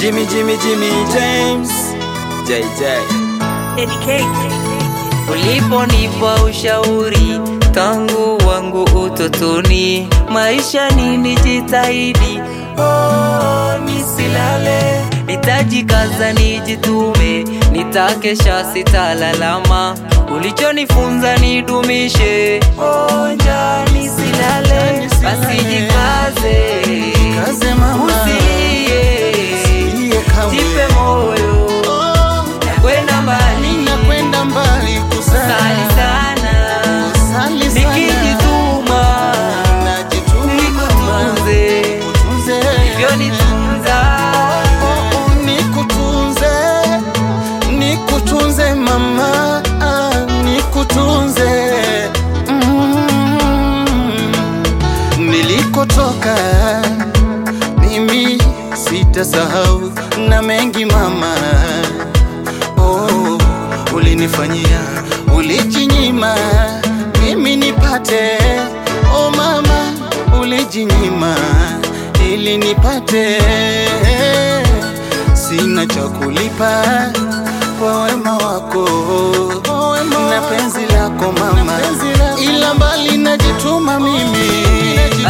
Jimmy, Jimmy, Jimmy James, JJ. Uliponipa ushauri tangu wangu utotoni, maisha ni nijitahidi, oh, nisilale, nitajikaza nijitume, nitakesha sitalalama, ulichonifunza nidumishe, oh, njaa nisilale, basi jikaze, Kaze mama. usilie, Usilie kamwe. jipe moyo, Oh, kwenda mbali, ninakwenda mbali sali kusali sana Sali sana. nikijituma Najituma nikutunze Kutunze. hivyo nitunza Oh, oh, nikutunze nikutunze mama ah, nikutunze mm. nilikotoka mimi sitasahau na mengi mama oh, ulinifanyia ulijinyima mimi nipate oh mama ulijinyima ili nipate sina cha kulipa kwa wema wako na penzi lako mama ila mbali najituma mimi